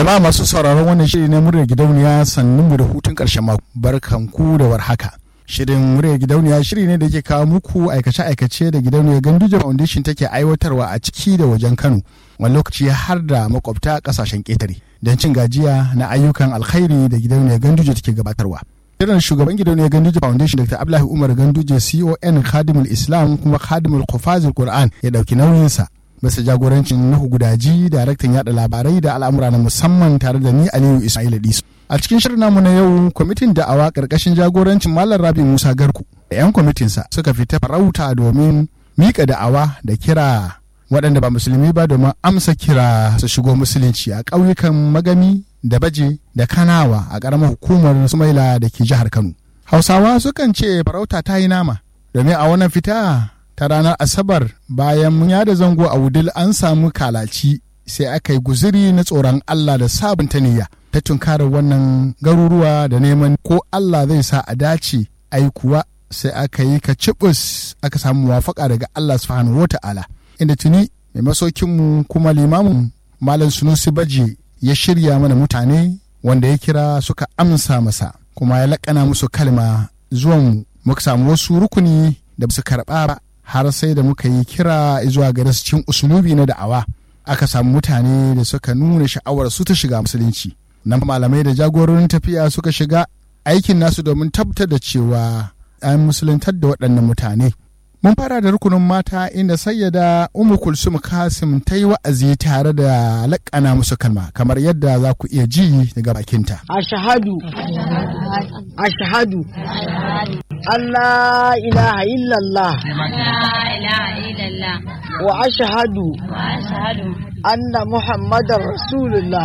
Jama'a masu sauraron wannan shiri na muryar gidauniya sannun mu da hutun ƙarshen mako. Barkanku da warhaka. Shirin muryar gidauniya shiri ne da ke kawo muku aikace-aikace da gidauniyar Ganduje Foundation take aiwatarwa a ciki da wajen Kano. Wani lokaci har da makwabta ƙasashen ƙetare. Don cin gajiya na ayyukan alkhairi da gidauniyar Ganduje take gabatarwa. Shirin shugaban gidauniyar Ganduje Foundation Dr. Abdullahi Umar Ganduje CON Khadimul Islam kuma Khadimul Qufazul Qur'an ya ɗauki nauyinsa. bisa jagorancin Nuhu Gudaji, daraktan yada labarai da al'amura na musamman tare da ni Aliyu Ismail Disu. A cikin shirin namu na yau, kwamitin da'awa karkashin jagorancin Malam Rabi Musa Garku da 'yan kwamitinsa suka fita farauta domin mika da'awa da kira waɗanda ba musulmi ba domin amsa kira su shigo musulunci a ƙauyukan Magami da Baje da Kanawa a ƙaramar hukumar Sumaila da ke jihar Kano. Hausawa sukan ce farauta ta yi nama domin a wannan fita ta ranar asabar bayan mun yada zango a wudil an samu kalaci sai aka yi guziri na tsoron allah da sabunta niyya ta tunkarar wannan garuruwa da neman ko allah zai sa a dace ai kuwa sai aka yi ka cibus aka samu muwafaka daga allah subhanahu wa ta'ala inda tuni mai masaukinmu kuma limamin malam sunusi baje ya shirya mana mutane wanda ya kira suka amsa masa kuma ya laƙana musu kalma zuwan muka samu wasu rukuni da su karɓa ba har sai da muka yi kira zuwa gare su cikin usulubi na da'awa aka samu mutane da suka nuna sha'awar su ta shiga musulunci nan malamai da jagororin tafiya suka shiga aikin nasu domin tabbatar da cewa an musuluntar da waɗannan mutane mun fara da rukunin mata inda sayyada umu kulsum kasim ta yi wa'azi tare da laƙana musu kalma kamar yadda za ku iya ji daga bakinta ashhadu ashhadu Allah ilaha illallah wa ashhadu anna muhammadar rasulullah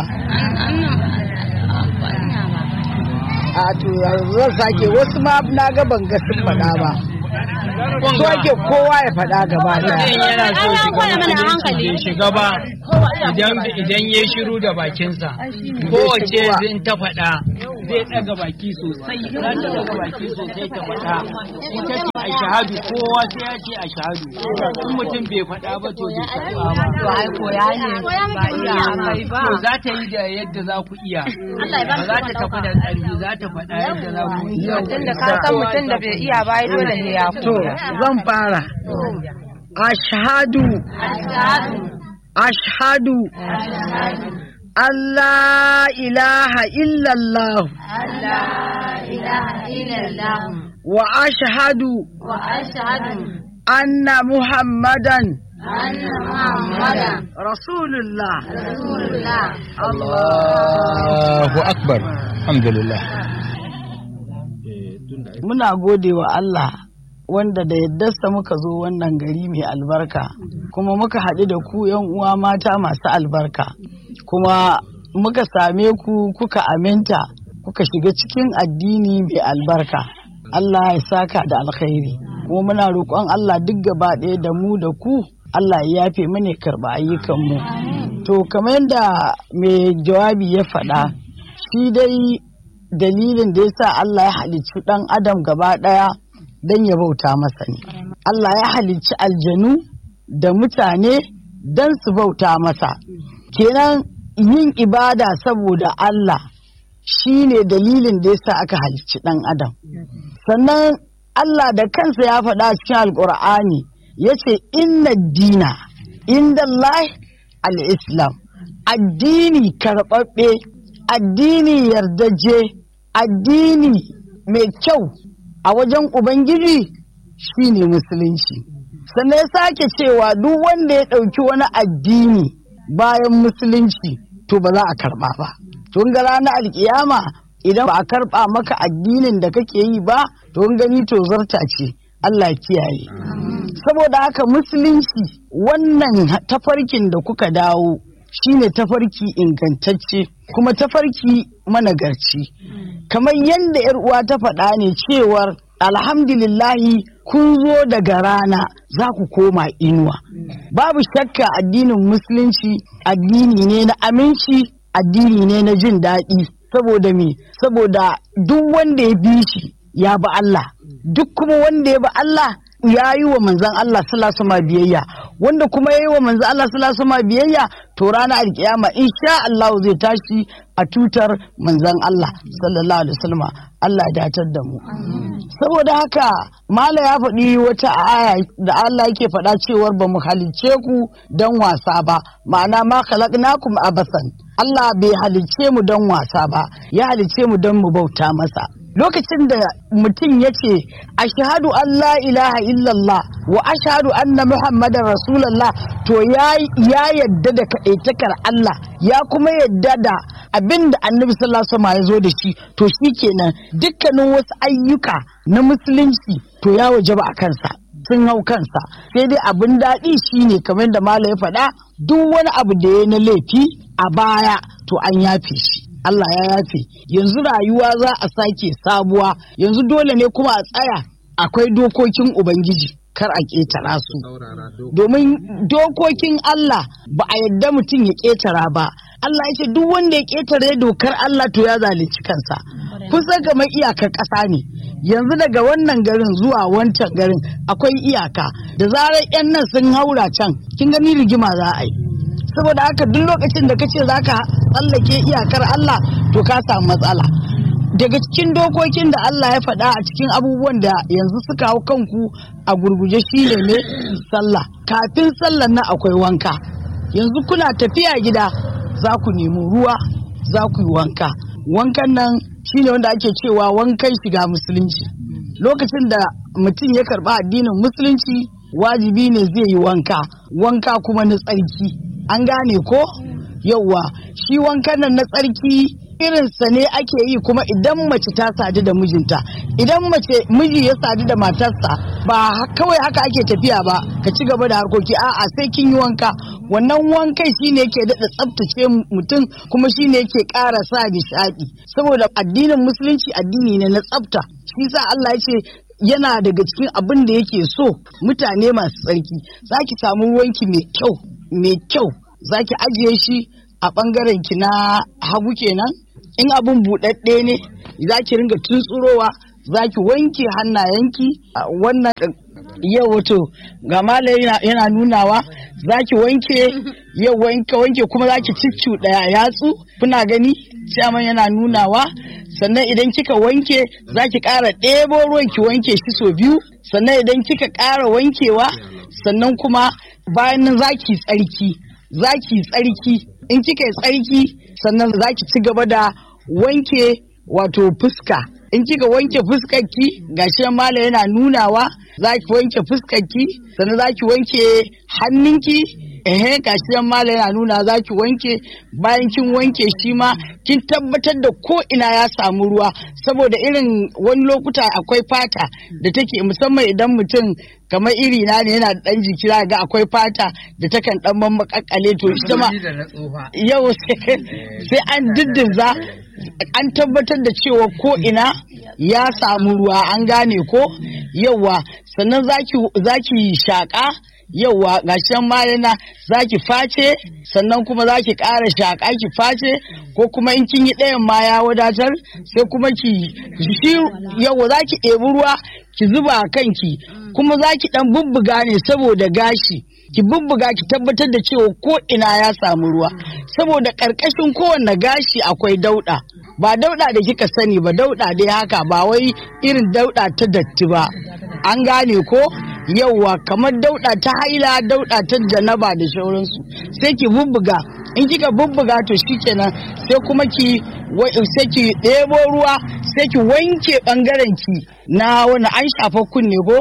a to yanzu zan sake wasu ma na ga ban ga sun faɗa ba so ake kowa ya faɗa gaba yana so shiga shiga ba idan ya shiru da bakinsa kowace zai ta faɗa zai ɗaga baki sosai za ta ɗaga baki sosai ta faɗa ita ce a shahadu kowa sai ya ce a shahadu in mutum bai faɗa ba to bai karɓa ba to ai koya ne ba iya kai ba to za ta yi da yadda za ku iya ba za ta tafi da ƙarfi za ta faɗa yadda za ku iya tun da ka san mutum da bai iya ba dole ne ya to koya zan fara ashhadu ashhadu Allah ilaha illallah wa ashhadu anna muhammadan rasulullah Allahu akbar alhamdulillah muna gode wa Allah wanda da yaddarsa muka zo wannan gari mai albarka kuma muka haɗu da ku yan uwa mata masu albarka kuma muka same ku kuka aminta kuka shiga cikin addini mai albarka Allah ya saka da alkhairi kuma muna roƙon Allah duk gaba ɗaya da mu da ku Allah ya yafe mana karɓa ayyukanmu to kamar yadda mai jawabi ya faɗa shi dai dalilin da ya sa Allah ya halicci ɗan adam gaba ɗaya don ya bauta masa ne. Allah ya halicci aljanu da mutane don su bauta masa. Kenan yin ibada saboda Allah shi ne dalilin da ya sa aka halicci ɗan adam. Sannan Allah da kansa ya faɗa cikin alƙur'ani ya ce inna dina inda Allah al-Islam addini karɓaɓɓe addini yardaje addini mai kyau a wajen Ubangiji shi ne musulunci. Sannan ya sake cewa duk wanda ya ɗauki wani addini bayan musulunci to ba za a karɓa ba. Tun ga ranar alkiyama idan ba a karɓa maka addinin da kake yi ba to gani to zarta ce Allah kiyaye. Saboda haka musulunci wannan tafarkin da kuka dawo shine tafarki ingantacce kuma tafarki managarci. kamar yadda yar uwa ta faɗa ne cewar alhamdulillahi kun zo daga rana za ku koma inuwa babu shakka addinin musulunci addini ne na aminci addini ne na jin daɗi saboda me saboda duk wanda ya bi shi ya bi Allah duk kuma wanda ya bi Allah ya yi wa manzon Allah sallallahu alaihi biyayya wanda kuma yayi wa manzo Allah sallallahu alaihi wasallam biyayya to ranar alkiyama insha Allah zai tashi a tutar manzon Allah sallallahu alaihi wasallam Allah ya datar da mu saboda haka mala ya faɗi wata aya da Allah yake faɗa cewar ba mu halicce ku don wasa ba ma'ana ma khalaqnakum abasan Allah bai halicce mu don wasa ba ya halicce mu don mu bauta masa lokacin da mutum ya ce ashhadu an la ilaha illallah wa ashhadu anna muhammadar rasulallah to ya yadda da kaɗaitakar Allah ya kuma yadda da abin da annabi sallallahu alaihi wasallam ya zo da shi to shi kenan dukkanin wasu ayyuka na musulunci to ya wajaba a kansa sun hau kansa sai dai abin daɗi shine kamar da malam ya faɗa duk wani abu da ya na laifi a baya to an yafe shi Allah ya yafe yanzu rayuwa za a sake sabuwa yanzu dole ne kuma a tsaya akwai dokokin ubangiji kar a ƙetara su domin dokokin Allah ba a yadda mutum ya ƙetara ba Allah ya ce duk wanda ya ƙetare dokar Allah to ya zalunci kansa kusa kamar iyakar ƙasa ne yanzu daga wannan garin zuwa wancan garin akwai iyaka da zarar 'yan nan sun haura can kin gani rigima za a yi saboda haka duk lokacin da kace zaka tsallake iyakar Allah to ka samu matsala daga cikin dokokin da Allah ya faɗa a cikin abubuwan da yanzu suka hau kanku a gurguje shine ne sallah kafin sallar nan akwai wanka yanzu kuna tafiya gida za ku nemi ruwa za ku yi wanka wankan nan shine wanda ake cewa wankan shiga musulunci lokacin da mutum ya karba addinin musulunci wajibi ne zai yi wanka wanka kuma na tsarki an gane ko yauwa shi wankan nan na tsarki irinsa ne ake yi kuma idan mace ta sadu da mijinta idan mace miji ya sadu da matarsa ba kawai haka ake tafiya ba ka ci gaba da harkoki a'a sai kin yi wanka wannan wankai shine yake daɗa tsaftace mutum kuma shine yake ƙara sa nishaɗi saboda addinin musulunci addini ne na tsafta shi sa Allah ya ce yana daga cikin abin da yake so mutane masu tsarki za ki samu ruwanki mai kyau mai kyau za ki ajiye shi a ɓangaren ki na hagu kenan in abin buɗaɗɗe ne za ki ringa tuntsurowa za ki wanke hannayenki wannan yau wato ga mala yana nunawa za ki wanke yau wanke wanke kuma za ki ciccu ɗaya yatsu kuna gani ciyaman yana nunawa sannan idan kika wanke za ki ƙara ɗebo ruwan ki wanke shi sau biyu sannan idan kika ƙara wankewa sannan kuma bayan nan za ki tsarki za ki tsarki in kika yi tsarki sannan za ki ci gaba da wanke wato fuska in kika wanke fuskarki gashi mala yana nunawa za ki wanke fuskarki sannan za ki wanke hannunki ehe gashi mala yana nuna za ki wanke bayan kin wanke shi ma kin tabbatar da ko ina ya samu ruwa saboda irin wani lokuta akwai fata da take musamman idan mutum kamar iri na ne yana da dan jiki ga akwai fata da takan dan mammakakale to ita ma yau sai an diddiza an tabbatar da cewa ko ina ya samu ruwa an gane ko yawa sannan zaki shaƙa yauwa gashin malina za ki face sannan kuma za ki ƙara shaƙa ki face ko kuma in kin yi ɗayan ma ya wadatar sai kuma ki shi yauwa za ki ɗebi ruwa ki zuba a kanki kuma za ki ɗan bubbuga ne saboda gashi ki bubbuga ki tabbatar da cewa ko ina ya samu ruwa saboda ƙarƙashin kowanne gashi akwai dauɗa ba dauɗa da kika sani ba dauɗa dai haka ba wai irin dauɗa ta datti ba an gane ko yauwa kamar dauɗa ta haila dauɗa ta janaba da shauransu sai ki bubbuga in kika bubbuga to shikenan sai kuma ki sai ki ɗebo ruwa sai ki wanke ɓangaren ki na wani an shafa kunne ko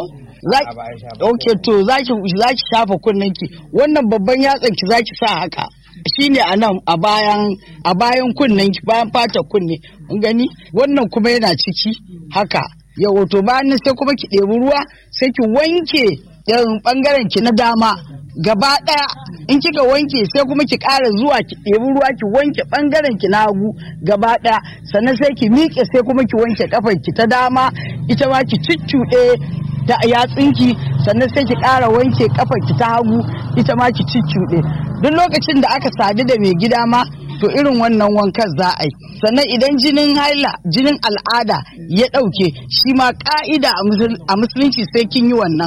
ok to za ki shafa kunnen ki wannan babban yatsan ki za ki sa haka shine a nan a bayan a bayan kunnen ki bayan fata kunne gani wannan kuma yana ciki haka yawo to bayan sai kuma ki ɗebi ruwa sai ki wanke yan bangaren ki na dama gaba ɗaya in kika wanke sai kuma ki ƙara zuwa ki ɗebi ruwa ki wanke bangaren ki na hagu gaba ɗaya sannan sai ki miƙe sai kuma ki wanke kafar ki ta dama ita ma ki cuccuɗe da yatsinki sannan sai ki ƙara wanke kafar ki ta hagu ita ma ki cuccuɗe duk lokacin da aka sadu da mai gida ma to irin wannan wankan za a yi sannan idan jinin haila jinin al'ada ya ɗauke shi ma ƙa'ida a musulunci sai kin yi wannan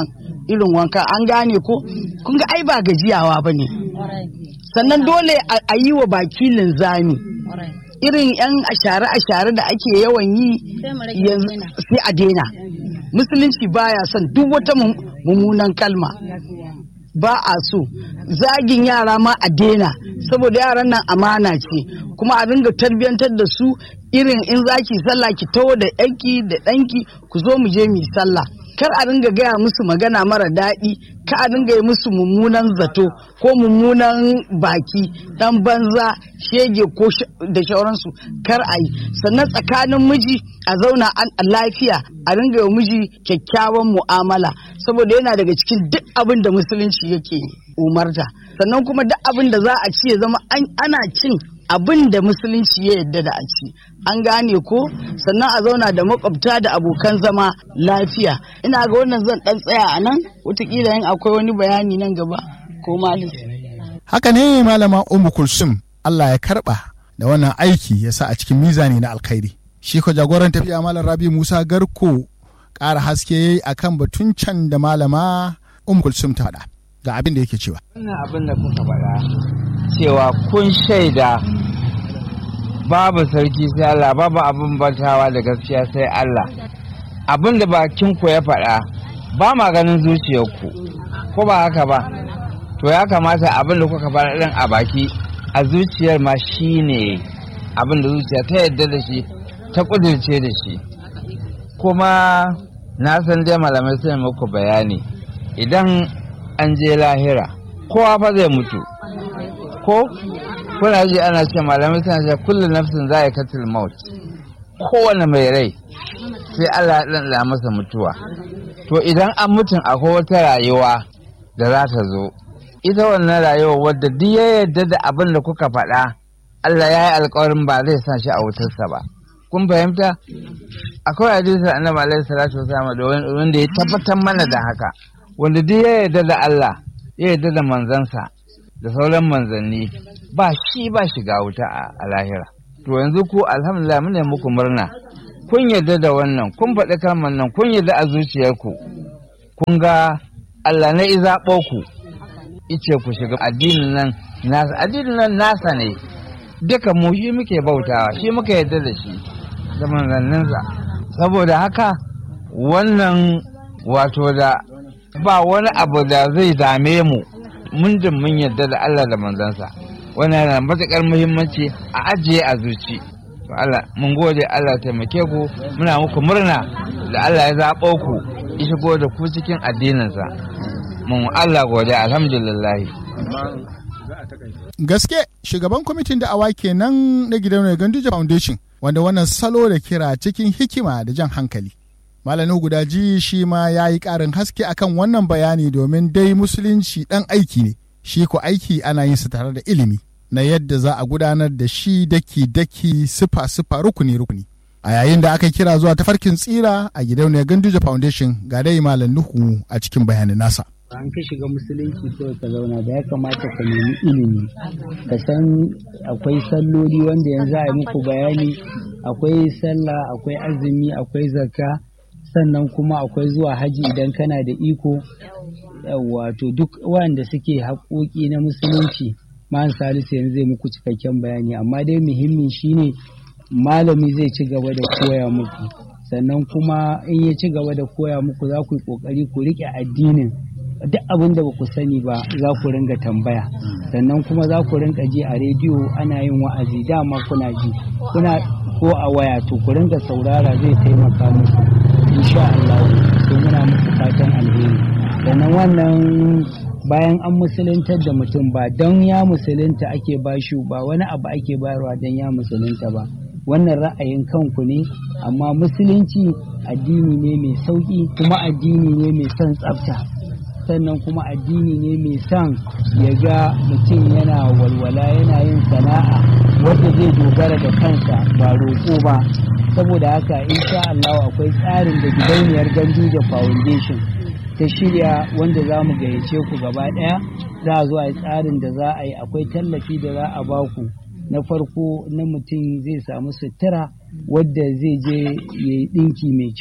irin wanka an gane ko kun ga ai ba gajiyawa ba ne sannan dole a yi wa baki linzami irin yan ashare-ashare da ake yawan yi sai a daina musulunci baya son duk wata mummunan kalma ba a so zagin yara ma a daina saboda yaran nan amana ce kuma a ringa tarbiyantar da su irin in zaki sallah ki taho da yanki da ɗanki ku zo mu je mu sallah kar a ringa gaya musu magana mara daɗi ka a ringa yi musu mummunan zato ko mummunan baki dan banza shege ko da shauransu kar a yi sannan tsakanin miji a zauna an lafiya a ringa yi miji kyakkyawan mu'amala saboda yana daga cikin duk abin da musulunci yake umarta sannan kuma duk abin da za a ci ya zama ana cin abin da musulunci ya yadda da a ci an gane ko sannan a zauna da makwabta da abokan zama lafiya ina ga wannan zan dan tsaya a nan watakila yin akwai wani bayani nan gaba ko malis haka ne malama umu kulsum Allah ya karba da wannan aiki ya sa a cikin mizani na alkhairi shi ko jagoran tafiya malam rabi musa garko ƙara haske yayi akan batun can da malama umu kulsum ta faɗa ga abin da yake cewa wannan abin da kuka faɗa cewa kun shaida babu sarki sai Allah babu abin bantawa da gaskiya sai Allah abin da bakin ku ya faɗa ba ma ganin zuciyarku ko ba haka ba to ya kamata abin da kuka faɗa ɗin a baki a zuciyar ma shine abin da zuciya ta yadda da shi ta ƙudurce da shi kuma na san dai malamai sai muku bayani idan an je lahira kowa fa zai mutu ko kuna ji ana ce malamai suna ce kullu nafsin za a katil maut kowane mai rai sai Allah ya ɗanɗana masa mutuwa to idan an mutum akwai wata rayuwa da za ta zo ita wannan rayuwa wadda duk ya yarda da abin da kuka faɗa Allah ya yi alkawarin ba zai sa shi a wutarsa ba kun fahimta akwai hadisi annabi alaihi salatu wasallam da wanda ya tabbatar mana da haka wanda duk ya yarda da Allah ya yarda da manzansa da sauran manzanni ba shi ba shiga wuta a lahira to yanzu ku alhamdulillah mune muku murna kun yarda da wannan kun faɗi kalmar nan kun yarda a zuciyarku kun ga Allah na izaɓo ku ice ku shiga addinin nan nasa addinin nan nasa ne duka mu shi muke bautawa shi muka yarda da shi da manzanninsa saboda haka wannan wato da ba wani abu da zai dame mu mundin mun yarda da Allah da manzansa wannan yana da matuƙar muhimmanci a ajiye a zuci to Allah mun gode Allah taimake ku muna muku murna da Allah ya zaɓo ku ya shigo da ku cikin addininsa mun Allah gode alhamdulillah gaske shugaban kwamitin da awa kenan na gidan Ganduje Foundation wanda wannan salo da kira cikin hikima da jan hankali Malamin gudaji shi ma ya yi ƙarin haske akan wannan bayani domin dai musulunci ɗan aiki ne, shi ko aiki ana yin sa tare da ilimi na yadda za a gudanar da shi daki-daki sifa-sifa rukuni-rukuni. A yayin da aka kira zuwa tafarkin tsira a gidauniyar Ganduje Foundation ga dai Malam Nuhu a cikin bayanin nasa. an ka shiga musulunci kawai ka zauna da ya kamata ka nemi ilimi ka san akwai salloli wanda yanzu a yi muku bayani akwai sallah akwai azumi akwai zakka sannan kuma akwai zuwa haji idan kana da iko wato duk wanda suke haƙoƙi na musulunci man salisu yanzu zai muku cikakken bayani amma dai muhimmin shine malami zai ci gaba da koya muku sannan kuma in ya ci gaba da koya muku za ku yi ƙoƙari ku riƙe addinin duk abin da ba ku sani ba za ku ringa tambaya sannan kuma za ku ringa ji a rediyo ana yin wa'azi dama kuna ji kuna ko a waya to ku ringa saurara zai taimaka muku insha Allah sai muna muku fatan alheri sannan wannan bayan an musuluntar da mutum ba don ya musulunta ake bashi ba wani abu ake bayarwa don ya musulunta ba wannan ra'ayin kanku ne amma musulunci addini ne mai sauƙi kuma addini ne mai son tsafta sannan kuma addini ne mai son ya ga mutum yana walwala yana yin sana'a wadda zai dogara da kansa ba roƙo ba saboda haka insha Allah akwai tsarin da gidauniyar Ganduje Foundation ta shirya wanda za mu gayyace ku gaba ɗaya za a zo a yi tsarin da za a yi akwai tallafi da za a baku na farko na mutum zai samu sutura wadda zai je ya yi ɗinki mai kyau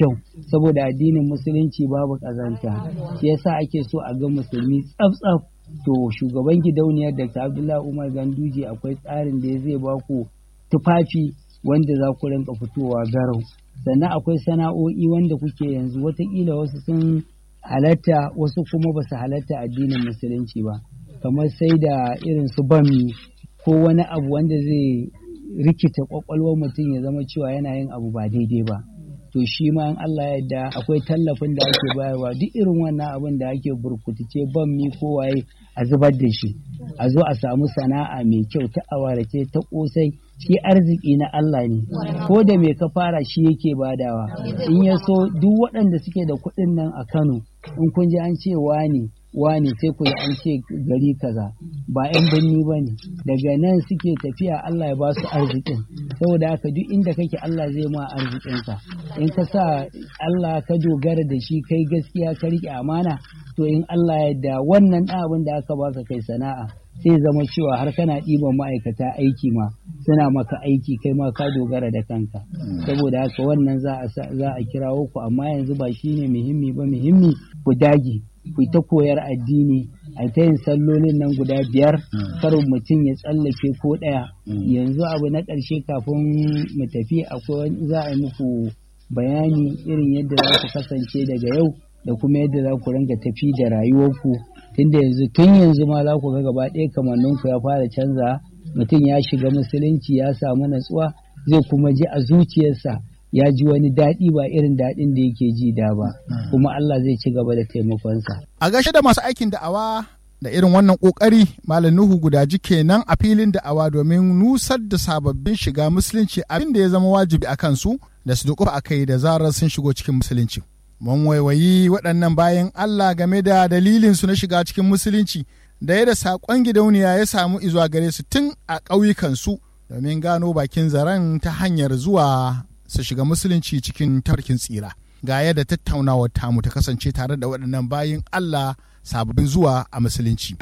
saboda addinin musulunci babu ƙazanta shi yasa ake so a ga musulmi tsaf-tsaf to shugaban gidauniyar da abdullahi umar ganduje akwai tsarin da zai ba ku tufafi wanda za ku rinka fitowa garau sannan akwai sana'o'i wanda kuke yanzu watakila wasu sun halatta wasu kuma ba su halatta addinin musulunci ba kamar sai da irin su bami ko wani abu wanda zai rikita kwakwalwar mutum ya zama cewa yana yin abu ba daidai ba to shi ma in Allah ya yarda akwai tallafin da ake bayarwa duk irin wannan abin da ake burkutice bammi ko waye a zubar da shi a zo a samu sana'a mai kyau ta awarace ta kosai shi arziki na Allah ne ko da me ka fara shi yake badawa in ya so duk waɗanda suke da kuɗin nan a Kano in kun ji an ce wani wani sai ku an ce gari kaza ba 'yan birni ba ne daga nan suke tafiya Allah ya ba su arzikin saboda haka duk inda kake Allah zai ma arzikinsa in ka sa Allah ka dogara da shi kai gaskiya ka riƙe amana to in Allah ya da wannan abin da aka baka kai sana'a sai zama cewa har kana ɗiban ma'aikata aiki ma suna maka aiki kai ma ka dogara da kanka saboda haka wannan za a kirawo ku amma yanzu ba shine muhimmi ba muhimmi ku dage ku ta koyar addini a ta yin sallolin nan guda biyar kar mutum ya tsallake ko ɗaya yanzu abu na ƙarshe kafin mu tafi akwai za a yi muku bayani irin yadda za ku kasance daga yau da kuma yadda za ku ringa tafi da rayuwarku tunda yanzu tun yanzu ma za ku ga gaba ɗaya kamanninku ya fara canza mutum ya shiga musulunci ya samu natsuwa zai kuma ji a zuciyarsa ya ji wani daɗi ba irin daɗin da yake ji da ba kuma Allah zai ci gaba da taimakonsa. A gashe da masu aikin da'awa da irin wannan ƙoƙari Malam Nuhu gudaji kenan a filin da'awa domin nusar da sababbin shiga musulunci abin da ya zama wajibi a kansu da su duƙufa a kai da zarar sun shigo cikin musulunci. Mun waiwayi waɗannan bayan Allah game da dalilin su na shiga cikin musulunci da yadda saƙon gidauniya ya samu izuwa gare su tun a ƙauyukansu domin gano bakin zaren ta hanyar zuwa su shiga musulunci cikin tarkin tsira ga yadda tattaunawar tamu ta kasance tare da waɗannan bayin Allah sababbin zuwa a musulunci.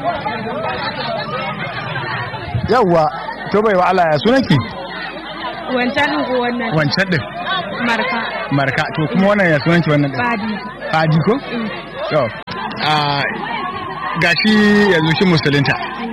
Yawwa, to bai wa Allah ya sunanki? Wancan ɗin ko wannan? Wancan ɗin. Marka. Marka, to kuma wannan ya sunanki wannan ɗin? Fadi. Fadi ko? To, gashi yanzu shi musulunta.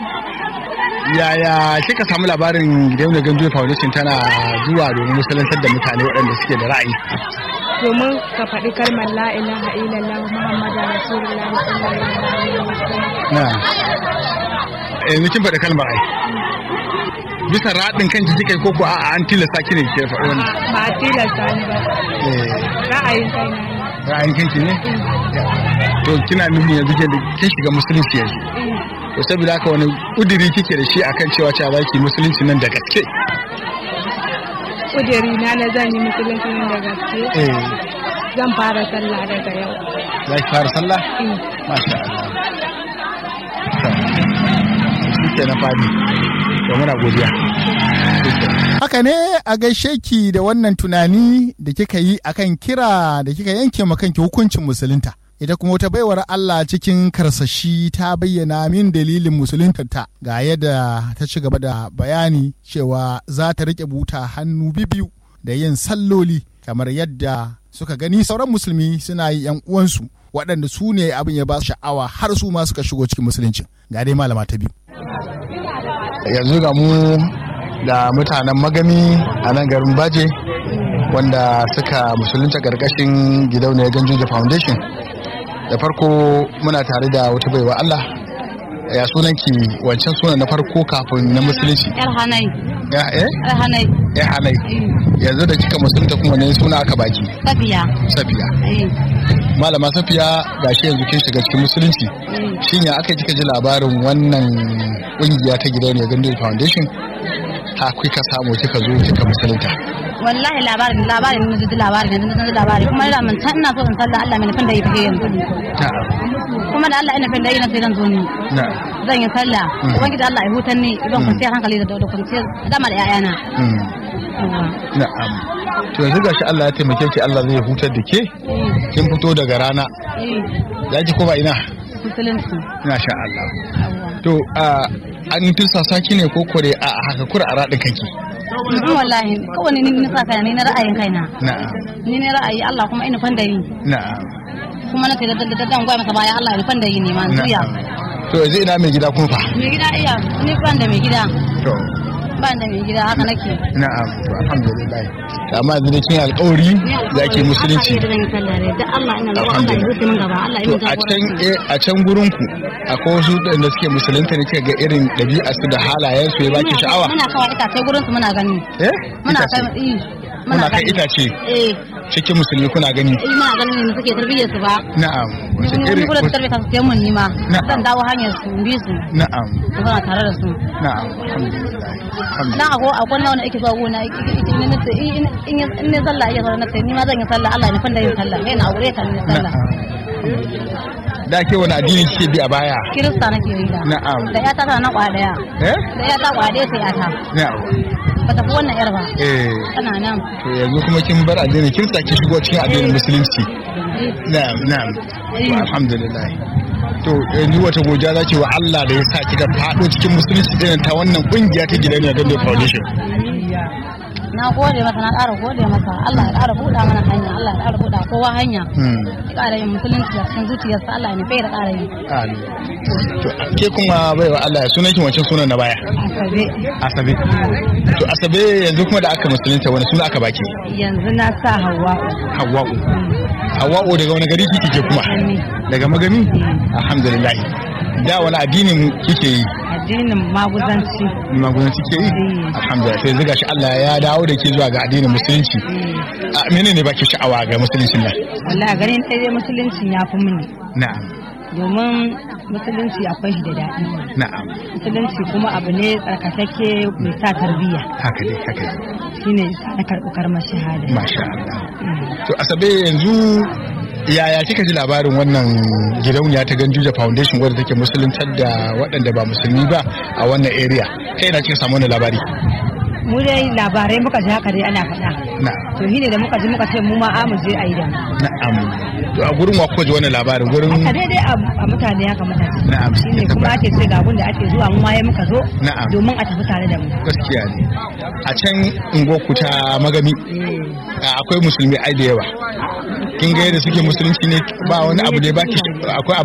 yaya kika samu labarin gidauniyar ganjo foundation tana zuwa domin musulantar da mutane waɗanda suke da ra'ayi domin ka faɗi kalmar la ilaha illallah muhammadu rasulullah sallallahu alaihi wasallam na yanzu kin faɗi kalmar ai bisa raɗin kanki kika yi koko a an tilasta ki ne ke faɗi wannan ba a tilasta ni ba ra'ayin kai na ra'ayin kanki ne to kina nufin yanzu ke da kin shiga musulunci yanzu to saboda haka wani kudiri kike da shi akan cewa cewa za ki musulunci nan da gaske kudiri na na zan yi musulunci nan da gaske zan fara sallah daga yau za ki fara sallah masha Allah shi ke na fadi to muna godiya haka ne a gaishe ki da wannan tunani da kika yi akan kira da kika yanke ma kanki hukuncin musulunta ita kuma wata baiwar Allah cikin karsashi ta bayyana min dalilin musuluntarta ga yadda ta ci gaba da bayani cewa za ta rike buta hannu bibiyu da yin salloli kamar yadda suka gani sauran musulmi suna yi yan uwansu waɗanda su ne abin ya ba su sha'awa har su ma suka shigo cikin musulunci ga dai malama ta biyu yanzu ga mu da mutanen magami a nan garin baje wanda suka musulunta ƙarƙashin gidauniyar ganjuja foundation da farko muna tare da wata baiwa Allah ya sunanki wancan sunan na farko kafin na musulunci yar hanai ya eh yar hanai ya hanai yanzu da kika musulunta kuma ne suna aka baki safiya safiya malama safiya gashi yanzu kin shiga cikin musulunci shin ya aka kika ji labarin wannan kungiya ta gidauniyar gandu foundation ha kika samu kika zo kika musulunta wallahi labarin labarin na ji labarin na ji labarin kuma ina mun ina so in sallah Allah mai nufin da yi take yanzu kuma da Allah ina nufin da yi na sai zan zo ni zan yi sallah ubangiji Allah ya hutar ni zan kwanciyar hankali da da kwanciyar dama da ƴaƴana na'am to yanzu gashi Allah ya taimake ki Allah zai hutar da ke kin fito daga rana za ki koma ina musulunci masha Allah to an tursasa ki ne ko kore a haka kura a raɗin kanki Mhm, wallahi kawai ni ni sa kaina ni na ra'ayin kaina na'am ni ne ra'ayi Allah kuma ina fanda yi na'am kuma na ce da da da dan gwai masa baya Allah ina fanda yi ne ma zuya na'am to yanzu ina mai gida kuma fa mai gida iya ni ban da mai gida to ban da mai gida haka nake na'am to alhamdulillah amma yanzu da kin alƙawari za ki musulunci da zan yi sallah ne da Allah ina roƙon Allah ya huce min gaba Allah ya to min a can jagoranci eh, a can gurin ku akwai wasu da suke musulunta ne kika ga irin ɗabi'a su da halayen su ya baki Muna- sha'awa muna kawai itace gurin su muna gani eh muna Itace? kai eh, Muna kai gani. itace eh cikin musulmi kuna gani eh muna ganin ne suke tarbiyyar su ba na'am wace ni irin kuma da tarbiyyar su sai mun nima Na'am. zan dawo hanyar su in bi su na'am su zama tare da su na'am alhamdulillah alhamdulillah dan akwai akwai na wani ake zuwa gona in ne nace in in in ne sallah iya sallah nace ni ma zan yi sallah Allah ne fanda yin sallah kai na aure ka ne sallah da ke wani addini kike bi a baya kirista nake yi da na'am da ya ta na kwa daya eh da ya ta kwa daya sai ya ta na'am ba ta fi wannan yar ba eh tana nan to yanzu kuma kin bar addini kin saki shigo cikin addinin musulunci na'am na'am to alhamdulillah to yanzu wata godiya za ki wa Allah da ya sa kika fado cikin musulunci irin ta wannan kungiya ta gidan ne Gando Foundation na gode masa na ƙara gode masa Allah ya ƙara buɗa mana hanya Allah ya ƙara buɗa kowa hanya hmm ya ƙara yin musulunci a cikin zuciyarsa Allah ya nufi da ƙara yi amin to ke kuma baiwa Allah ya sunan ki wancan sunan na baya asabe Asabe to Asabe yanzu kuma da aka musulunta wani suna aka baki yanzu na sa hawa Hawwa'u Hawwa'u daga wani gari kike ke kuma daga magani alhamdulillah da wani addinin kike yi addinin maguzanci magunan kike yi alhamdulillah sai zuga shi Allah ya dawo da ke zuwa ga addinin musulunci a menene baki sha'awa ga musuluncin nan wallahi ganin ɗaya dai musuluncin ya fi mini na'am domin musulunci akwai shi da daɗi na'am musulunci kuma abu ne tsarkakakke mai sa tarbiyya haka dai haka dai shine yasa na karɓi karmar shahada masha Allah to asabe yanzu yaya kika ji labarin wannan gidauniya ta Ganjuja Foundation wadda take musuluntar da waɗanda ba musulmi ba a wannan area kai na kika samu wannan labari mu dai labarai muka ji haka dai ana faɗa na'am to shine da muka ji muka ce mu ma a mu je a yi da mu na'am to a gurin wa kuka ji wannan labarin gurin a daidai a a mutane haka mutane na'am shine kuma ake ce ga da ake zuwa mu ma ya muka zo Na'am. domin a tafi tare da mu gaskiya ne a can unguwarku ta magami a, akwai musulmi ai da yawa kin ga yadda suke musulunci ne ba wani abu da ya baki akwai abu